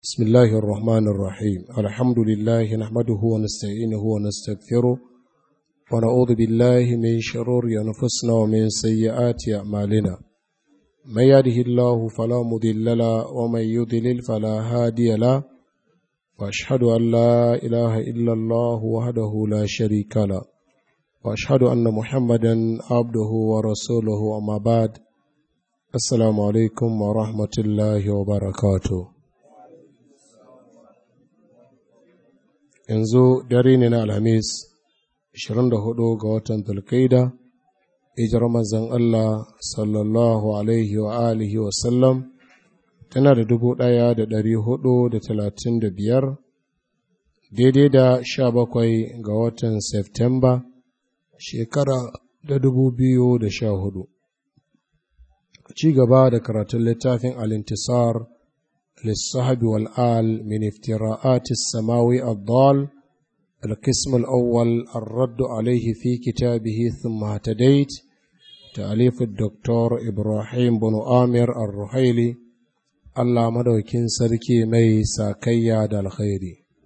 بسم الله الرحمن الرحيم الحمد لله نحمده ونستعينه ونستغفره ونعوذ بالله من شرور أنفسنا ومن سيئات أعمالنا من يهده الله فلا مضل له ومن يضلل فلا هادي له وأشهد أن لا إله إلا الله وحده لا شريك له وأشهد أن محمدا عبده ورسوله أما بعد السلام عليكم ورحمة الله وبركاته yanzu dare ne na alhamis 24 ga watan tulkaida hijar mazan Allah sallallahu alaihi wa alihi wa sallam tana da dubu ɗaya da ɗari hudu da talatin da biyar daidai da sha bakwai ga watan Septemba shekara da dubu biyu da sha hudu ci gaba da karatun littafin alintisar للصحب والآل من افتراءات السماوي الضال القسم الأول الرد عليه في كتابه ثم اهتديت تأليف الدكتور إبراهيم بن آمر الرحيلي الله مدوكين سركي مي ساكيا دا الخير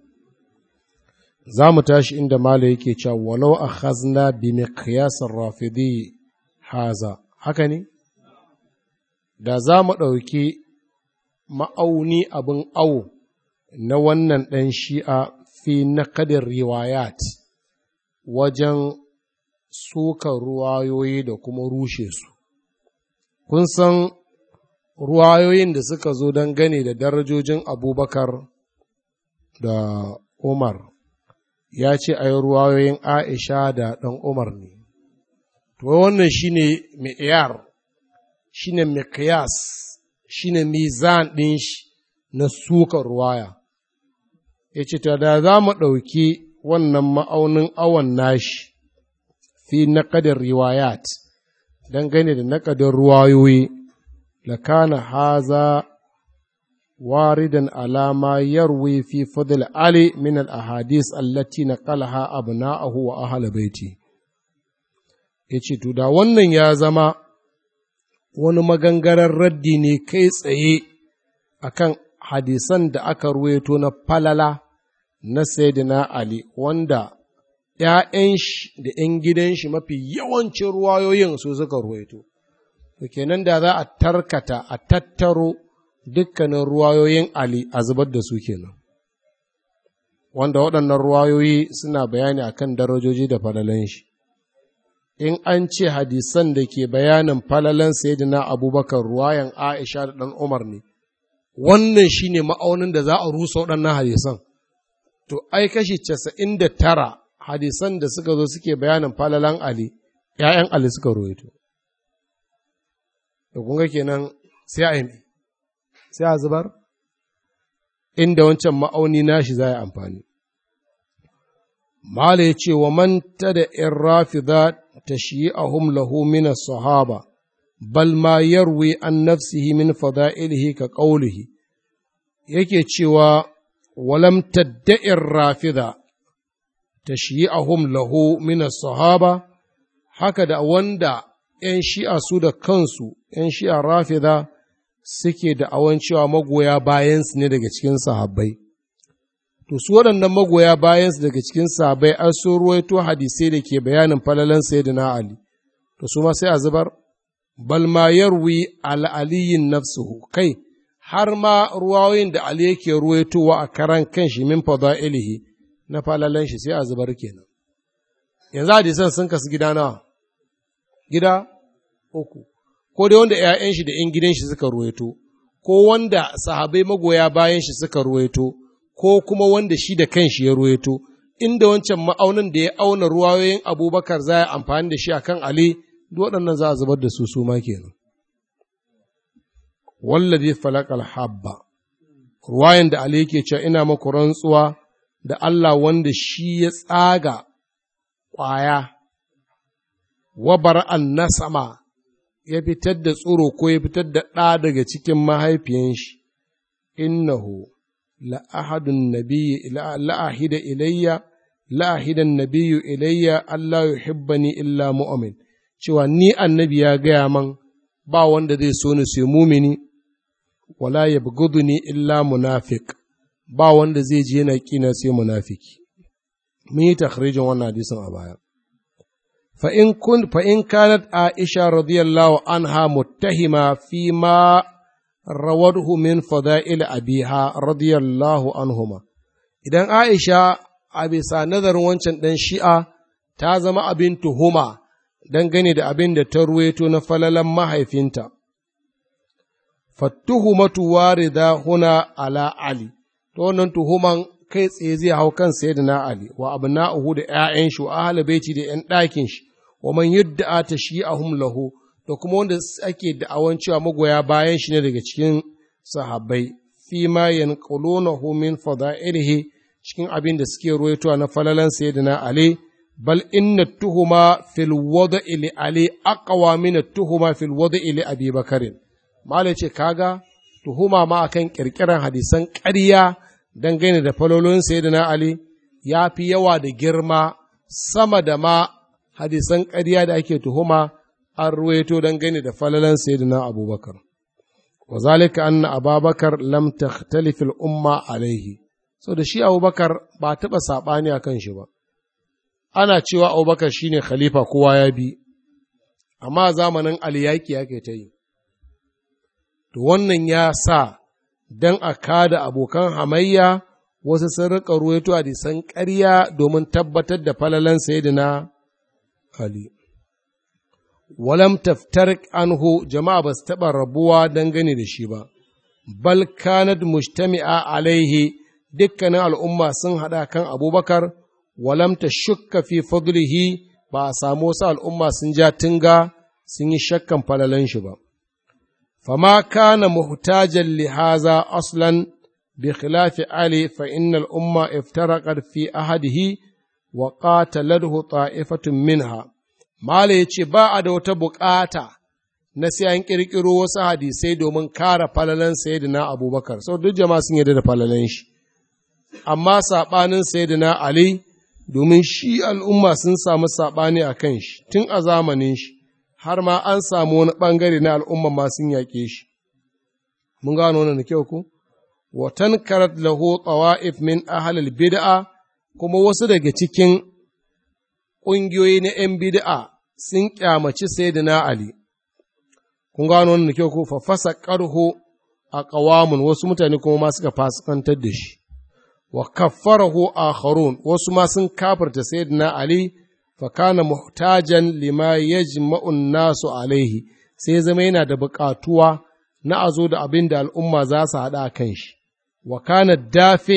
زام تاش عند مالك ولو أخذنا بمقياس الرافضي هذا هكني da za mu ɗauki ma'auni abin awo na wannan ɗan shi'a fi na kadin riwayat wajen suka ruwayoyi da kuma rushe su. Kun san ruwayoyin da suka zo don gane da darajojin abubakar da Umar ya ce a yi ruwayoyin Aisha da ɗan Umar ne. To wannan shi ne mi'yar, shi ne miqyas shine mizan ɗin shi na suka ruwaya. Ya ce, Ta da za mu ɗauki wannan ma'aunin awon nashi fi naƙadar riwayat, dangane da naƙadar ruwayoyi, lakana haza waridan alama yarwi fi fadl Ali min al-ahadis allati naqalaha abna'ahu wa ahla baiti. Yace to da wannan ya zama wani magangarar raddi ne kai tsaye a kan hadisan da aka ruweto na falala na Sayyidina Ali wanda ‘ya'yan shi da ‘yan gidan shi mafi yawancin ruwayoyin su suka ruweto. To kenan da za a tarkata a tattaro dukkanin ruwayoyin Ali a zubar da su kenan. Wanda waɗannan ruwayoyi suna bayani akan darajoji da falalan shi. in an ce hadisan da ke bayanin falalan sayyidina abubakar ruwayan aisha da ɗan umar ne wannan shi ne ma'aunin da za a rusa waɗannan hadisan to ai kashi casa'in da tara hadisan da suka zo suke bayanin falalan ali ‘ya'yan ali suka ruwaito da kunga kenan sai a yi sai a zubar inda wancan ma'auni nashi za a yi amfani Mala ya ce wa manta da ‘yan rafida تشييعهم له من الصحابة بل ما يروي عن نفسه من فضائله كقوله yake cewa walam tadda'in rafida tashyi'ahum lahu min sahaba haka da wanda ‘yan shi'a su da kansu ‘yan shi'a rafida suke da awan cewa magoya bayansu ne daga cikin sahabbai to su waɗannan magoya bayansu daga cikin sabai an so ruwaito hadisai da ke bayanin falalan sayyidina Ali to su ma sai a zubar bal ma yarwi al aliyin nafsuhu kai har ma ruwayoyin da Ali yake ruwaitowa a karan kanshi min fadailihi na falalan shi sai a zubar kenan yanzu hadisan sun kasu gida nawa gida uku ko dai wanda ‘ya'yan shi da ‘yan gidan shi suka ruwaito ko wanda sahabai magoya bayan shi suka ruwaito ko kuma wanda shi da kanshi ya ruwaito, inda wancan ma'aunin da ya auna ruwayoyin abubakar za a amfani da shi a kan Ali, waɗannan za a zubar da su su ma kenan. Wallazi falakal habba, ruwayan da Ali ke cewa ina maku rantsuwa da Allah wanda shi ya tsaga ƙwaya, wabar an na sama, ya fitar da tsoro ko ya fitar da ɗa daga cikin mahaifiyan shi, innahu لأحد النبي لأحد إلي لأحد النبي إلي ألا يحبني إلا مؤمن cewa ni annabi ya gaya man ba wanda zai so ni sai mumini wala yabghuduni illa munafiq ba wanda zai je yana kina sai munafiki mun yi takhrijin wannan hadisin a baya fa in kun fa in kanat aisha radiyallahu anha muttahima fi ma rawadhu min fada'il abiha radiyallahu anhuma idan aisha a bisa nazarin wancan dan shi'a ta zama abin tuhuma dangane da abin da ta ruweto na falalan mahaifinta fattuhumatu warida huna ala ali to wannan tuhuman kai tsaye zai hau kan sayyidina ali wa abna'uhu da ƴaƴan shi wa ahli baiti da ƴan ɗakin shi wa man yudda'a tashi'ahum lahu da kuma wanda ake da'awan cewa magoya bayan shi ne daga cikin sahabbai fi ma yanqulunahu min fada'ilihi cikin abin da suke ruwaitowa na falalan sayyidina ali bal inna tuhuma fil wada'i li ali aqwa min tuhuma fil wada'i li abi bakarin Mala ce, kaga, tuhuma ma akan ƙirƙirar hadisan ƙarya dangane da falolin Sayyidina Ali ya fi yawa da girma sama da ma hadisan ƙarya da ake tuhuma an ruwaito dangane da falalan Sayyidina Abubakar. Wa zalika anna Ababakar lam takhtalif umma alaihi. So da shi Abubakar ba taɓa saɓani a kan shi ba. Ana cewa Abubakar shine khalifa kowa ya bi, amma zamanin Ali yaƙi yake ta yi. to wannan ya sa don a kada abokan hamayya wasu sun riƙa ruwaito hadisan ƙarya domin tabbatar da falalan sayyidina Ali. Walam taftar anhu jama'a ba su taɓa rabuwa dangane da shi ba, bal kanad mujtami'a alaihi dukkanin al'umma sun haɗa kan abubakar, walam ta shukka fi fadlihi ba a samu wasu al'umma sun ja tunga sun yi shakkan falalan shi ba. فما كان محتاجا لهذا أصلا بخلاف علي فإن الأمة افترقت في أحده وقاتلته طائفة منها ما ليتي بعد وتبقاتا na sai an ƙirƙiro wasu hadisai domin kare falalan sayyidina abubakar sau duk jama'a sun yarda da falalan shi amma saɓanin sayyidina ali domin shi al'umma sun samu saɓani a kan shi tun a zamanin shi har ma an samu wani ɓangare na al'umma ma sun yaƙe shi. Mun gano wannan da kyau ku? Watan karat lahu tsawa'if min ahalil bid'a kuma wasu daga cikin ƙungiyoyi na ‘yan bid'a sun ƙyamaci Sayyidina Ali. Kun gano wannan da kyau ku? Fa fasa ƙarho a ƙawamun wasu mutane kuma ma suka fasikantar da shi. Wa kaffarahu akharun wasu ma sun kafarta Sayyidina Ali fakana muhtajan lima yajma'un nasu alaihi sai zama yana da buƙatuwa na a zo da abin da al'umma za su haɗa a kan shi, wa kana dafe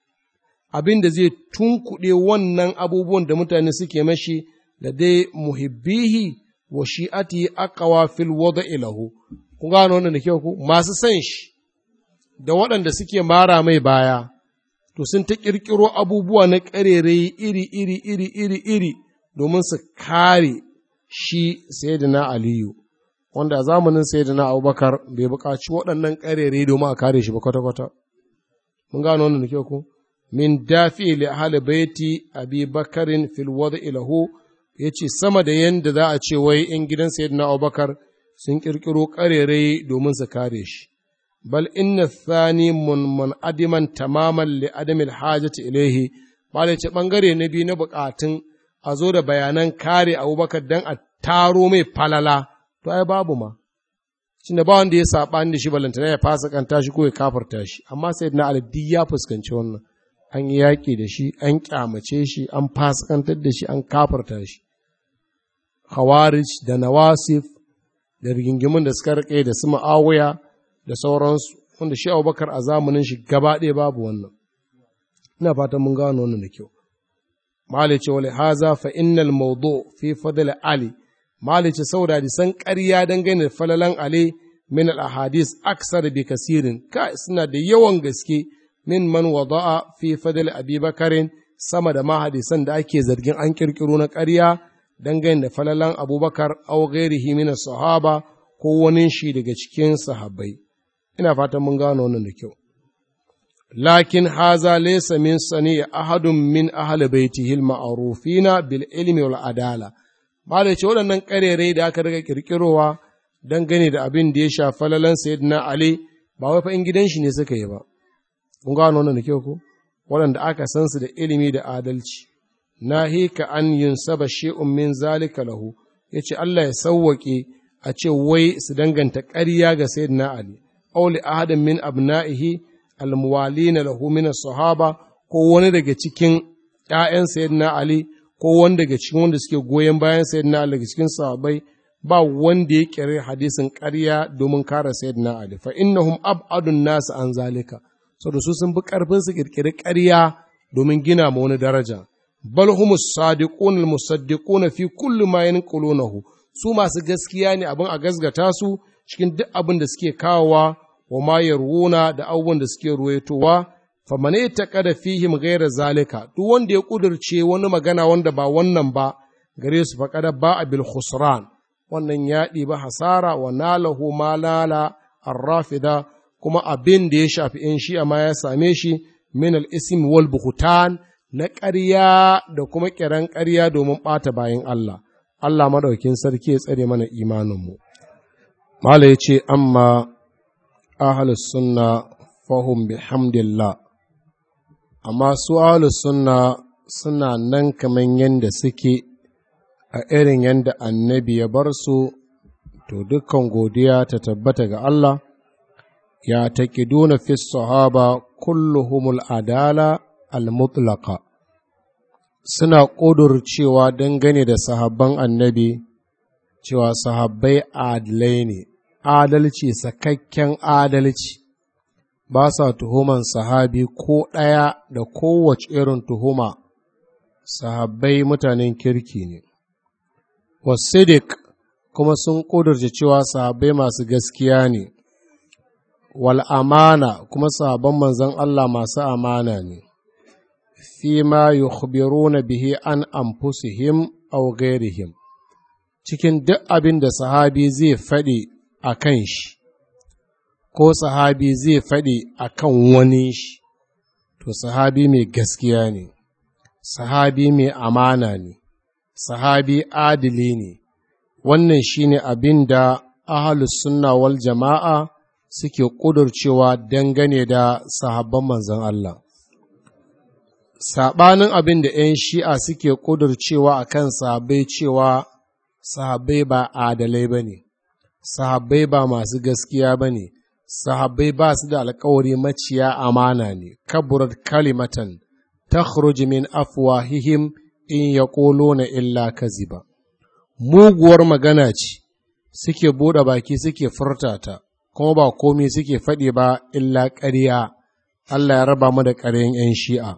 abin da zai tunkuɗe wannan abubuwan da mutane suke mashi da dai muhibbihi wa shi'ati aqwa fil wada ilahu kun gano wannan da kyau ku masu san shi da waɗanda suke mara mai baya to sun ta ƙirƙiro abubuwa na ƙarerai iri iri iri iri iri domin su kare shi sayyidina aliyu wanda a zamanin sayyidina abubakar bai buƙaci waɗannan ƙarere domin a kare shi ba kwata-kwata mun gano wannan da kyau ku min dafi li ahli baiti abi bakarin fil wada ilahu yace sama da yanda za a ce wai in gidan sayyidina abubakar sun ƙirƙiro ƙarere domin su kare shi bal inna thani mun adiman tamaman li adamil hajati ilaihi ba ce bangare na biyu na buƙatun a zo da bayanan kare abubakar don a taro mai falala to ai babu ma shi ba wanda ya saɓani da shi balantana ya fasa kanta shi ko ya kafarta shi amma sai na aladdi ya fuskanci wannan an yi yaƙi da shi an ƙyamace shi an fasikantar da shi an kafarta shi khawarij da nawasif da rigingimin da suka rike da su ma'awuya da sauransu wanda shi abubakar a zamanin shi gaba ɗaya babu wannan ina fatan mun gano wannan da kyau malice wale haza fa innal mawdu fi fadl ali malice saboda san ƙarya dangane da falalan ali min al ahadis aksar bi kasirin ka suna da yawan gaske min man wada'a fi fadl abi bakarin sama da ma hadisan da ake zargin an kirkiro na ƙarya dangane da falalan abubakar aw ghairihi min sahaba ko wani shi daga cikin sahabbai ina fatan mun gano wannan da kyau lakin haza laysa min sani ahadun min ahli baitihi al-ma'rufina bil ilmi wal adala ba da ce waɗannan ƙarerai da aka riga kirkirowa dangane da abin da ya shafa falalan sayyidina ali ba wai fa in gidan shi ne suka yi ba kun gano wannan da kyau ko waɗanda aka san su da ilimi da adalci nahika an yunsaba shay'un min zalika lahu yace Allah ya sawwake a ce wai su danganta ƙarya ga sayyidina Ali aw li ahadin min abna'ihi almuwalina lahu min sahaba ko wani daga cikin ƴaƴan sayyidina Ali ko wani daga cikin wanda suke goyon bayan sayyidina Ali daga cikin sahabbai ba wanda ya kire hadisin ƙarya domin kare sayyidina Ali fa innahum ab'adun nas an zalika saboda su sun bi karfin su kirkiri ƙarya domin gina ma wani daraja bal humus sadiqun al musaddiquna fi kulli ma yanqulunahu su masu gaskiya ne abin a gasgata su cikin duk abin da suke kawowa wa ma yarwuna da abubuwan da suke ruwaitowa fa man yataqada fihim ghayra zalika duk wanda ya kudurce wani magana wanda ba wannan ba gare su faqada ba bil khusran wannan ya ɗiba hasara wa nalahu ma lala arrafida kuma abin da ya shafi in shi ma ya same shi min al-ism wal buhtan na ƙarya da kuma ƙiran ƙarya domin ɓata bayan Allah Allah maɗaukin sarki ya tsare mana imaninmu Mala ya ce amma ahalus sunna fahum bihamdillah amma su ahalus sunna suna nan kamar yadda suke a irin yadda annabi ya bar su to dukkan godiya ta tabbata ga Allah ya taƙiduna fi sahaba kulluhumul adala al-mutlaqa suna ƙudurcewa dangane da sahabban annabi cewa sahabbai adalai ne adalci sakakken adalci ba sa tuhuman sahabi ko ɗaya da kowace irin tuhuma sahabbai mutanen kirki ne wasidik kuma sun ƙudurce cewa sahabbai masu gaskiya ne wal amana kuma sahabban manzon Allah masu amana ne fima yukhbiruna bihi an anfusihim aw ghairihim cikin duk abin da sahabi zai faɗi a kan shi ko sahabi zai faɗi a kan wani shi to sahabi mai gaskiya ne sahabi mai amana ne sahabi adili ne wannan shine abin da ahalus sunna wal jama'a suke ƙudurcewa dangane da sahabban manzon Allah saɓanin abin da ‘yan shi'a suke ƙudurcewa a kan sahabbai cewa sahabbai ba adalai ba ne, sahabbai ba masu gaskiya ba ne, sahabbai ba su da alkawari maciya amana ne, kaburar kalimatan ta min afwahihim in ya na illa kaziba. Muguwar magana ce suke buɗe baki suke furta ta, kuma ba komi suke faɗi ba illa ƙarya, Allah ya raba mu da ƙaryan ‘yan shi'a.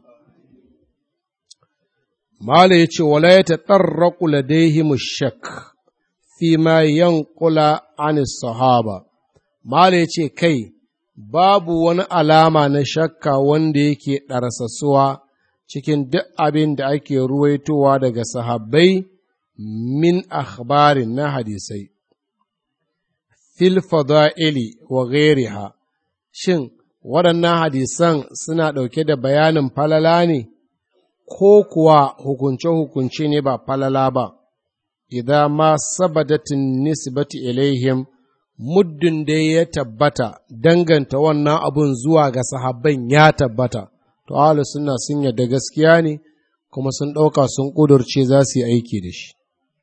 Mala ya ce, Wala ya taɗarraƙu ladaihimu shak fi ma yankula an sahaba. Mala ya ce, Kai, babu wani alama na shakka wanda yake ɗarsasuwa cikin duk abin da ake ruwaitowa daga sahabbai min akhbarin na hadisai. Fil fada'ili wa ghairiha Shin, waɗannan hadisan suna ɗauke da bayanin falala ne? ko kuwa hukunce-hukunce ne ba falala ba, idan ma sabadatin nisbati ilaihim muddin da ya tabbata danganta wannan abun zuwa ga sahabban ya tabbata, to ahlu suna sun yadda gaskiya ne kuma sun ɗauka sun ƙudurce za su yi aiki da shi.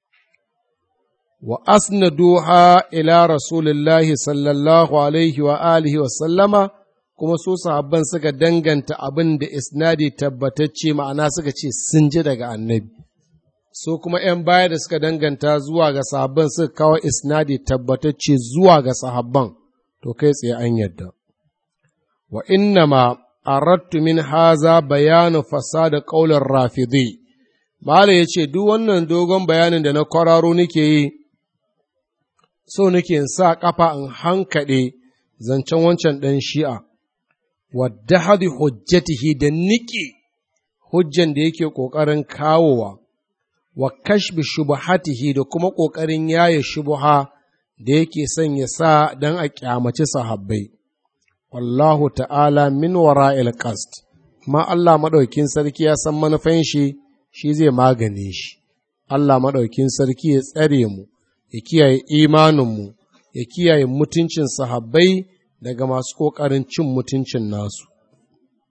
Wa asnaduha ila Rasulillahi sallallahu alaihi wa alihi wa sallama kuma su sahabban suka danganta abin da isnadi tabbatacce ma'ana suka ce sun ji daga annabi su kuma ‘yan baya da suka danganta zuwa ga sahabban suka kawo isnadi tabbatacce zuwa ga sahabban to kai tsaye an yadda wa inna ma arattu min haza bayanu fasada ƙaular rafidi Malam ya ce, Duk wannan dogon bayanin da na kwararo nake yi, so nake in sa ƙafa in hankaɗe zancen wancan ɗan shi'a, wadda hadi hujjatihi da niƙe hujjan da yake ƙoƙarin kawowa, wa kashbi shubuhatihi da kuma ƙoƙarin yaye shubuha da yake son ya sa don a ƙyamaci sahabbai. Wallahu ta'ala min wara'il qast ma Allah maɗaukin sarki ya san manufan shi, shi zai magane shi. Allah maɗaukin sarki ya tsare mu, ya kiyaye imaninmu, ya kiyaye mutuncin sahabbai daga masu ƙoƙarin cin mutuncin nasu.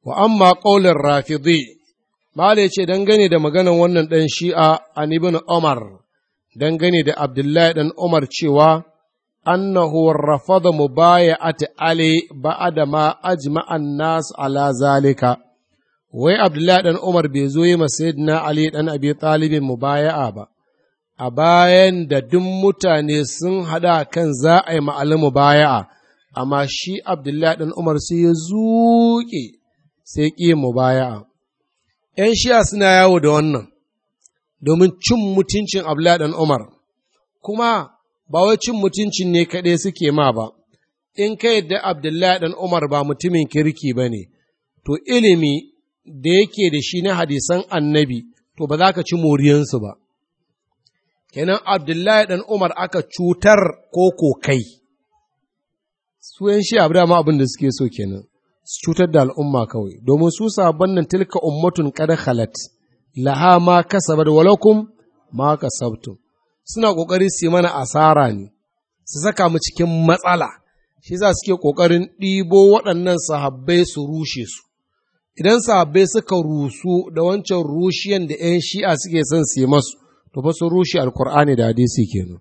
wa amma ƙaular rafidi mala ya ce dangane da maganan wannan ɗan shi'a an ibn umar dangane da abdullahi ɗan umar cewa annahu rafada mubaya'ati ali ba'da ma ajma'an nas ala zalika wai abdullahi ɗan umar bai zo yi sayyidina ali ɗan abi talibin mubaya'a ba a bayan da duk mutane sun haɗa kan za a yi ma'alin mubaya'a amma shi abdullahi ɗan umar sai ya zuƙe sai ƙi mubaya'a ‘yan shi'a suna yawo da wannan domin cin mutuncin abdullahi ɗan umar kuma ba wai cin mutuncin ne kaɗai suke ma ba, in ka yadda Abdullahi ɗan Umar ba mutumin kirki ba ne, to ilimi da yake da shi na hadisan annabi, to ba za ka ci moriyansu ba. Kenan Abdullahi ɗan Umar aka cutar ko kokai, su ‘yan shi abu dama abin da suke so kenan, su cutar da al'umma kawai, domin su sabon nan tilka ummatun kada halat, laha ma kasabar walakum ma kasabtum. suna ƙoƙari su yi mana asara ne, su saka mu cikin matsala, shi za suke ƙoƙarin ɗibo waɗannan sahabbai su rushe su. Idan sahabbai suka rusu da wancan rushiyan da ‘yan shi'a suke son su yi masu, to fa sun rushe alkur'ani da hadisi kenan.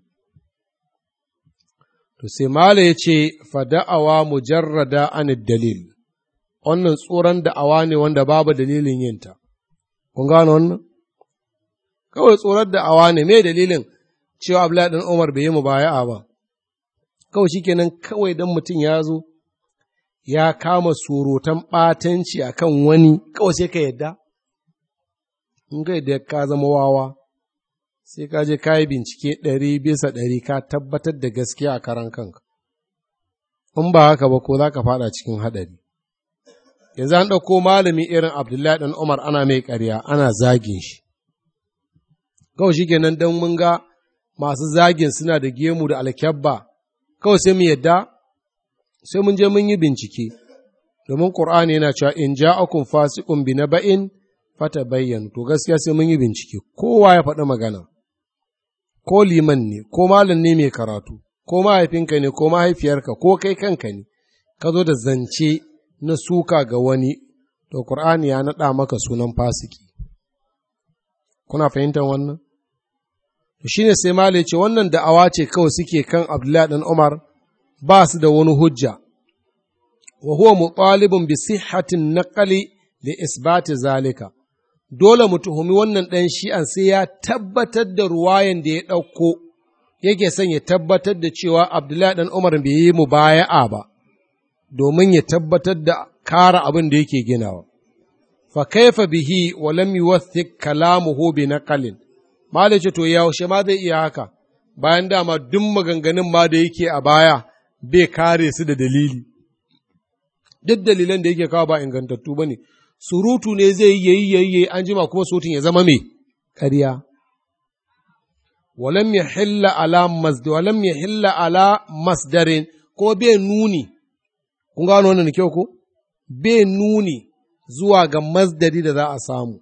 To sai Mala ya ce, fada'awa mujarrada an dalil, wannan tsoron da'awa ne wanda babu dalilin yinta. Kun gano wannan? Kawai tsoron da'awa ne, me dalilin? cewa Abdullahi ɗan Umar bai yi mu baya'a ba, kawai shi kenan kawai don mutum ya zo, ya kama surutan ɓatanci a kan wani, kawai sai ka yadda? In ka yadda ka zama wawa, sai ka je ka yi bincike ɗari bisa ɗari ka tabbatar da gaskiya a karan kanka. In ba haka ba ko za ka faɗa cikin haɗari. Yanzu an ɗauko malami irin Abdullahi ɗan Umar ana mai ƙarya, ana zagin shi. Kawai shi kenan don mun ga masu zagin suna da gemu da alkyabba, kawai sai mu yadda, sai mun je mun yi bincike, domin Ƙur'ani yana cewa in ja'akum fasiqun bi naba'in fata bayyan, to gaskiya sai mun yi bincike, kowa ya faɗi magana, ko liman ne, ko malam ne mai karatu, ko mahaifinka ne, ko mahaifiyarka, ko kai kanka ne, ka zo da zance na suka ga wani, to Ƙur'ani ya naɗa maka sunan fasiki. Kuna fahimtar wannan? shi ne sai Malai ce wannan da'awa ce kawai suke kan Abdullahi ɗan Umar ba su da wani hujja, wa huwa mutalibun bi sihhatin naqali li isbati zalika. Dole mu tuhumi wannan ɗan shi'an sai ya tabbatar da ruwayan da ya ɗauko, yake son ya tabbatar da cewa Abdullahi ɗan Umar bai yi mubaya'a ba, domin ya tabbatar da kara abin da yake ginawa. Fa kaifa bihi wa lam yuwaththik kalamuhu bi naqalin Malai ce, To, yaushe ma zai iya haka, bayan dama duk maganganun ma da yake a baya bai kare su da dalili. Duk dalilan da yake kawo ba ingantattu ba ne, surutu ne zai yi yayi yayi an jima kuma surutun ya zama mai ƙarya. Walam ya hilla ala masdar, walam ya hilla ala masdarin ko bai nuni, kun gano wannan kyau ko? Bai nuni zuwa ga masdari da za a samu.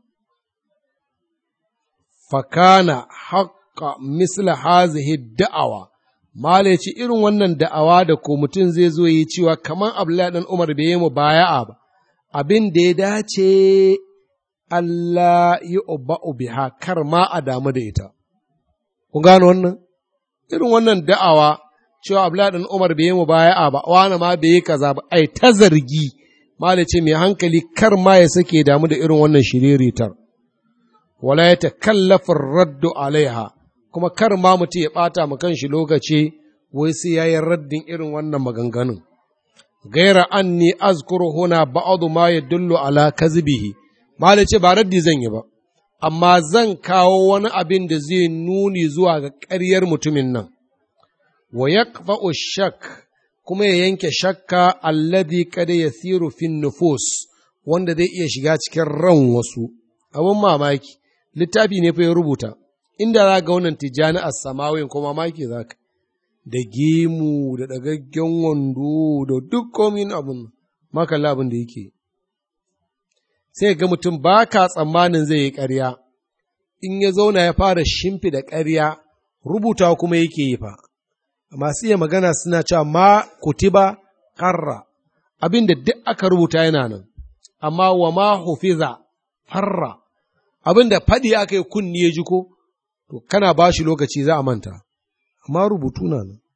fakana haƙƙa misla hazihi da'awa mala ce irin wannan da'awa da ko mutum zai zo yi cewa kamar abdullahi dan umar bai yi mu baya'a ba abin da ya dace Allah yi ubba'u biha kar ma a damu da ita kun gano wannan irin wannan da'awa cewa abdullahi dan umar bai yi mu baya'a ba wani ma bai yi kaza ba ai ta zargi mala ce mai hankali kar ma ya sake damu da irin wannan shiriritar wala ya takallafin raddu alaiha kuma kar ma mutum ya ɓata ma kanshi lokaci wai sai ya yi raddin irin wannan maganganun gaira anni azkuru huna ba'adu ma yadullu ala kazibihi ma da ce ba raddi zan yi ba amma zan kawo wani abin da zai nuni zuwa ga ƙaryar mutumin nan wa yaqfa'u shak kuma ya yanke shakka alladhi kada yasiru fin nufus wanda zai iya shiga cikin ran wasu abin mamaki littafi ne fa ya rubuta inda za ga wannan tijjani a samawin ko mamaki za ka da gemu da ɗagaggen wando da duk komin abin makalla abin da yake sai ga mutum ba ka tsammanin zai yi ƙarya in ya zauna ya fara shimfi da ƙarya rubuta kuma yake yi fa masu iya magana suna cewa ma kutiba karra abin da duk aka rubuta yana nan amma wa ma hufiza farra abin da faɗi aka yi kunni ya ji ko to kana ba shi lokaci za a manta amma rubutu na nan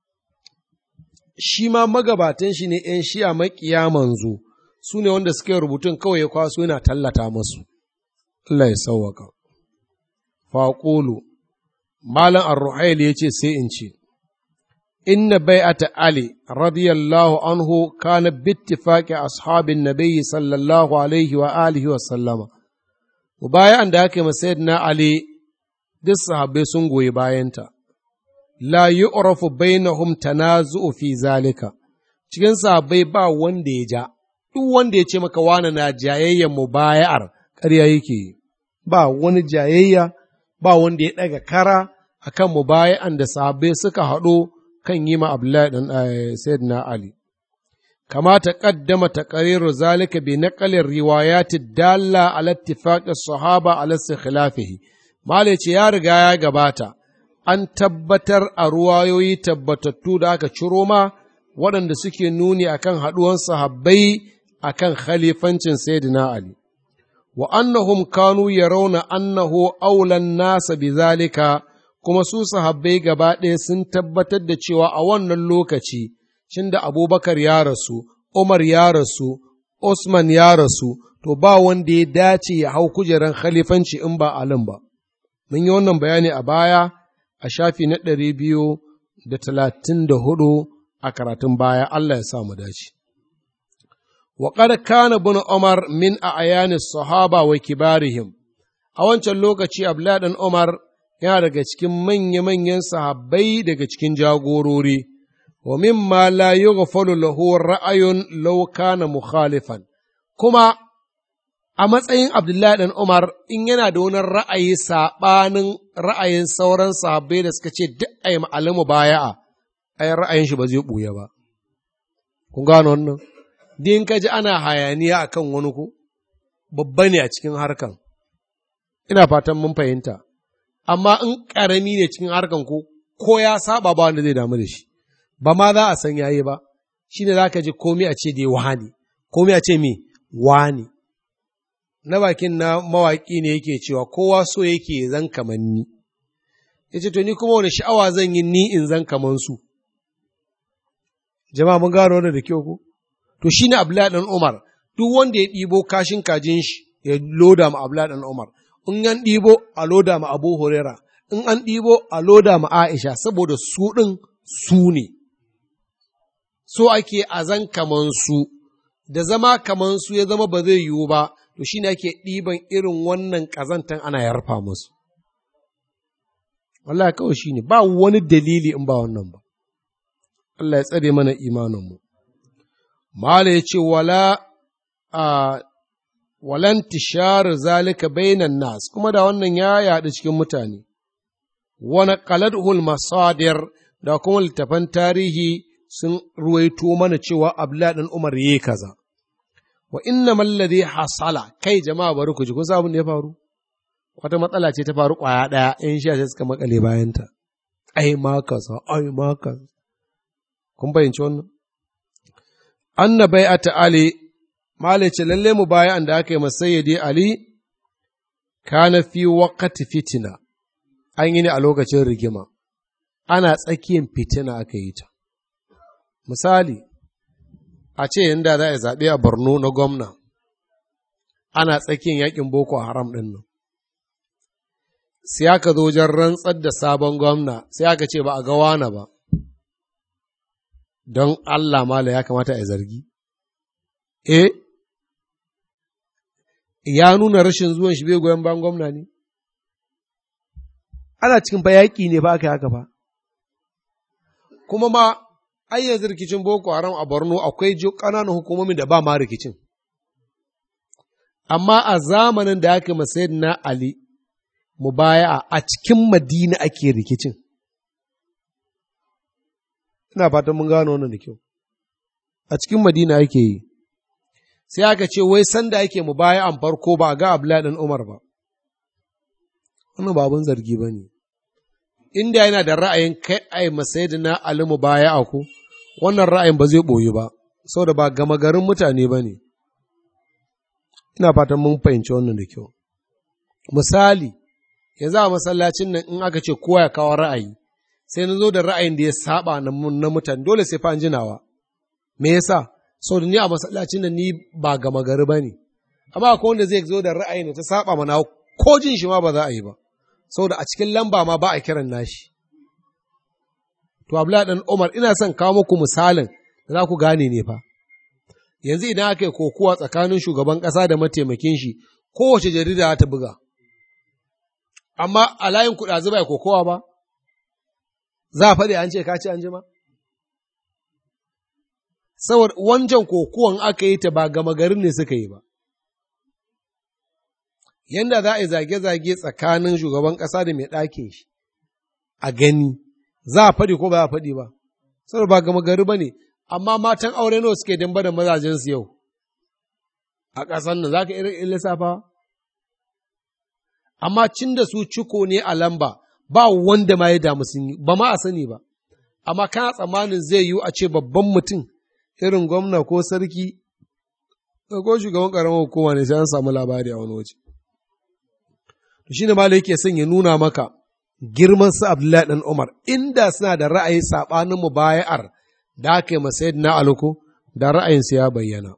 shi ma magabatan shi ne ‘yan shi'a maƙiya manzo su ne wanda suke rubutun kawai ya kwaso yana tallata masu Allah ya sauwaka faƙulu malam ar-ruhail ya ce sai in ce inna bai'ata ali radiyallahu anhu kana bittifaqi ashabin nabiyyi sallallahu alaihi wa alihi wa sallama bayan da aka yi na ali duk sahabbai sun goyi bayanta la yu'rafu bainahum tanazu'u fi zalika cikin sahabbai ba wanda ya ja duk wanda ya ce maka wani na jayayyan mubaya'ar ƙarya yake ba wani jayayya ba wanda ya ɗaga kara akan mubaya'an da sahabbai suka haɗo kan yi ma Abdullahi ɗan Sayyidina Ali. Kama ta ƙaddama ta ƙariru zalika bi naƙalin riwayati dalla ala ittifaqis sahaba ala khilafihi. Malai ce ya riga ya gabata, an tabbatar a ruwayoyi tabbatattu da aka ciro ma waɗanda suke nuni akan haɗuwan sahabbai akan khalifancin Sayyidina Ali. Wa annahum kanu yarawna annahu aulan nasa bi zalika kuma su sahabbai gaba ɗaya sun tabbatar da cewa a wannan lokaci, cin da abubakar ya rasu, Umar ya rasu, Usman ya rasu, to ba wanda ya dace ya hau kujeran khalifanci in ba alin ba. Mun yi wannan bayani a baya a shafi na ɗari biyu da talatin da hudu a karatun baya, Allah ya sa mu dace. Waƙar kana bin Umar min a ayani sahaba wa kibarihim, a wancan lokaci Abdullahi ɗan Umar yana daga cikin manya-manyan sahabbai daga cikin jagorori, wa mimma la yughfalu lahu ra'ayun law kana mukhalifan kuma a matsayin Abdullahi dan Umar in yana da wani ra'ayi saɓanin ra'ayin sauran sahabbai da suka ce duk ai ma'alamu baya'a ai ra'ayin shi ba zai ɓuya ba kun gano wannan din ka ji ana hayaniya akan wani ku babba ne a cikin harkan ina fatan mun fahimta amma in ƙarami ne cikin harkan ku ko ya saba ba wanda zai damu da shi ba ma za a san yayi ba shi ne za ka ji komai a ce dai wani komai a ce me wani na bakin na mawaƙi ne yake cewa kowa so yake zan kaman ni ya ce to ni kuma wani sha'awa zan yi ni in zan kaman su jama'a mun gano da kyau ko to shi ne abdullahi dan umar duk wanda ya ɗibo kashin kajin shi ya loda ma abdullahi dan umar in an ɗibo a loda ma abu huraira in an ɗibo a loda ma aisha saboda su ɗin su ne so ake azan kaman su da zama kaman su ya zama ba zai yiwu ba to shine ake ɗiban irin wannan ƙazantan ana yarfa musu Allah kawai shine ba wani dalili in ba wannan ba Allah ya tsare mana imaninmu Mala ya ce wala a walan tishar zalika bainan nas kuma da wannan ya yaɗu cikin mutane wani qaladhul masadir da kuma littafan tarihi sun ruwaito mana cewa Abdullah dan Umar yayi kaza wa inna alladhi hasala kai jama'a bari ku ji kun abin da ya faru wata matsala ce ta faru kwaya daya in sha sai suka makale bayanta ai ma kaza ai ma kaza kun bayyance wannan anna bai'ata ali malice lalle mu baya da aka yi masayyidi ali kana fi waqti fitina an yi ne a lokacin rigima ana tsakiyar fitina aka yi ta misali a ce inda za a zaɓe a Borno na gwamna, ana tsakiyar yakin Boko Haram ɗin nan. Sai aka zo wajen rantsar da sabon gwamna, sai aka ce ba a ga wana ba, don Allah mala ya kamata a zargi. Eh, ya nuna rashin zuwan shi bai goyon bayan gwamna ne? Ana cikin fa yaƙi ne ba aka yi haka ba. Kuma ma ai yanzu rikicin Boko Haram a Borno akwai ƙananan hukumomin da ba ma rikicin. Amma a zamanin da aka masayar na Ali, mubaya a cikin Madina ake rikicin. Ina fatan mun gano wannan da kyau. A cikin Madina ake yi. Sai aka ce, wai sanda ake mubaya an farko ba a ga Abdullahi ɗan Umar ba. Wannan ba abin zargi ba ne. Inda yana da ra'ayin kai ai masayidina Ali mubaya a ku, wannan ra'ayin ba zai ɓoyi ba, saboda ba gama garin mutane ba ne. ina fatan mun fahimci wannan da kyau misali yanzu a masallacin nan in aka ce kowa ya kawo ra'ayi sai na zo da ra'ayin da ya saba na mutane dole sai fa an jinawa me yasa sau da ni a masallacin nan ni ba gama gari ba ne amma akwai wanda zai zo da ra'ayin da ta saba mana ko jin shi ma ba za a yi ba saboda a cikin lamba ma ba a kiran nashi to abdullahi dan umar ina son kawo muku misalin da za ku gane ne fa yanzu idan aka yi kokuwa tsakanin shugaban ƙasa da mataimakin shi kowace jarida ta buga amma a layin kuɗa zuba ya kokowa ba za a faɗi an ce ka ce an jima saboda wancan kokuwan aka yi ta ba gama garin ne suka yi ba yanda za a yi zage-zage tsakanin shugaban ƙasa da mai ɗakin shi a gani za a faɗi ko ba za a faɗi ba saboda ba gama gari ba ne amma matan aure nawa suke damba da mazajensu yau a ƙasar nan za ka irin lissafa amma cin da su ciko ne a lamba ba wanda ma ya damu sun yi ba ma a sani ba amma kana tsammanin zai yiwu a ce babban mutum irin gwamna ko sarki ko shugaban ƙaramar hukuma ne sai an samu labari a wani waje to shine malai yake son ya nuna maka girman su Abdullahi dan Umar inda suna da ra'ayi sabanin mubaya'ar da aka yi masa na aluko da ra'ayinsa ya bayyana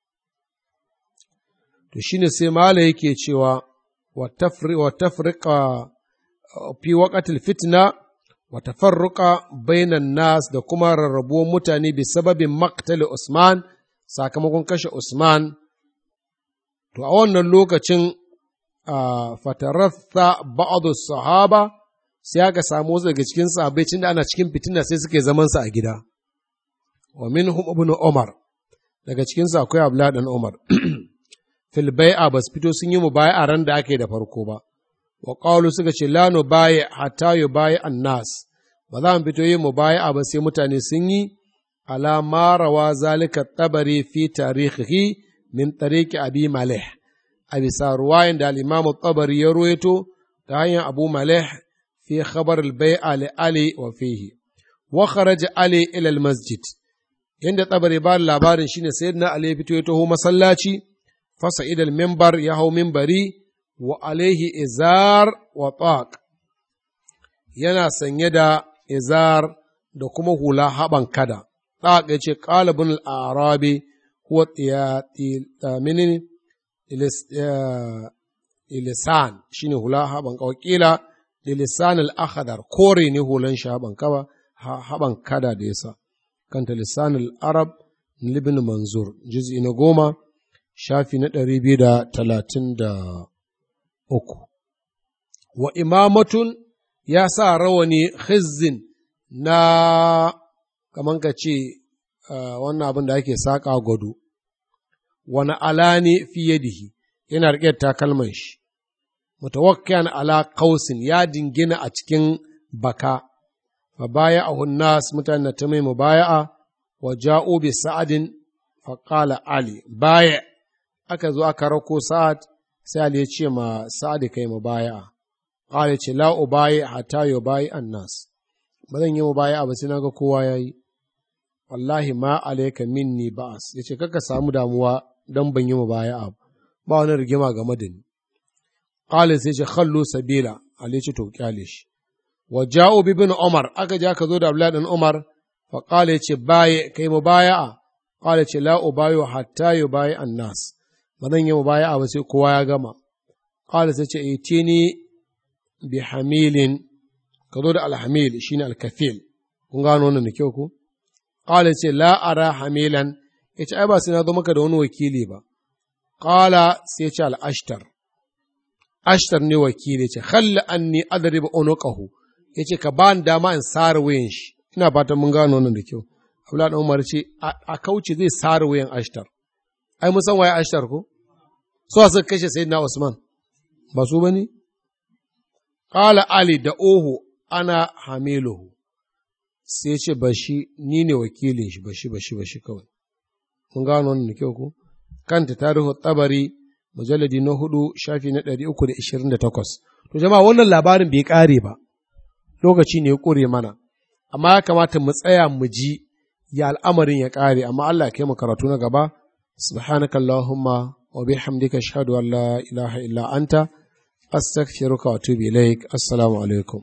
to shine sai malai yake cewa wa tafriqa fi waqatil fitna wa tafarruqa bainan nas da kuma rarrabuwar mutane bi sababin maqtal Usman sakamakon kashe Usman to a wannan lokacin fataratha ba'adu sahaba sai aka samu wasu daga cikin sahabbai cin da ana cikin fitina sai suke zaman sa a gida wa minhum ibn Umar daga cikin sa akwai Abdullah dan Umar fil bai'a bas fito sun yi mubaya'a ran da ake da farko ba wa qalu suka ce la nu bayi hatta yubayi annas ba za mu fito yin mubaya'a ba sai mutane sun yi ala ma rawa zalika tabari fi tarihihi min tariqi abi malih a bisa ruwayan da al'imamu tabari ya ruwaito ta hanyar abu malih fi khabar al-bai'a li ali wa fihi wa kharaja ali ila al-masjid inda tabari ba labarin shine sayyidina ali ya fito ya taho masallaci fasa idal mimbar ya hau mimbari wa alaihi izar wa taq yana sanye da izar da kuma hula haban kada taq ya ce qalibun al-arabi huwa menene ilisan shine hula haban kawakila lisan al-akhdar kore ne hulan shi haban kaba haban kada da yasa kanta lisan al-arab libin manzur juz'i na goma shafi na ɗari biyu da talatin da uku wa imamatun ya sa rawani khizzin na kaman ka ce wannan abin da ake saƙa gwado wani alani fi yadihi yana riƙe takalman shi mutawakkiyan ala kausin ya dingina a cikin baka fa baya a hunnas mutane ta mai mubaya'a wa ja'u bi sa'adin fa qala ali baya aka zo aka rako sa'ad sai ali ya ce ma sa'ad kai mubaya'a qala ce la ubayi hatta yubayi annas ba zan yi mubaya'a ba sai naga kowa yayi wallahi ma alayka minni ba'as yace kaka samu damuwa dan ban yi mubaya'a ba wani rigima game da ni qala sai ce khallu sabila ali ce to kyale shi wa ja'u bi ibn umar aka ja ka zo da abdullahi dan umar fa qala yace baye kai mubaya'a qala ce la ubayu hatta yubayi annas ba zan yi mubaya'a ba sai kowa ya gama qala sai ce itini bi hamilin ka zo da alhamil shine alkafil kun gano wannan da kyau ko qala ce la ara hamilan yace ai ba sai na zo maka da wani wakili ba qala sai ce al-ashtar ashtar ne wakili ce khalla anni adrib unuqahu yace ka ba ni dama in sare wayan shi ina fatan mun gano wannan da kyau Abdullahi dan Umar ce a kauce zai sare wayan ashtar ai mun san waye ashtar ko so suka kashe sayyidina Usman ba su bane qala ali da ohu ana hamiluhu sai ce bashi ni ne wakilin shi bashi bashi bashi kawai mun gano wannan da kyau ko kanta tarihu tabari mujalladi na hudu shafi na ɗari uku da ishirin da takwas. To jama'a wannan labarin bai ƙare ba, lokaci ne ya ƙure mana, amma ya kamata mu tsaya mu ji ya al'amarin ya ƙare, amma Allah ya kai mu karatu na gaba, subhanakallahumma wa bihamdika ashhadu an la ilaha illa anta astaghfiruka wa atubu ilaik assalamu alaikum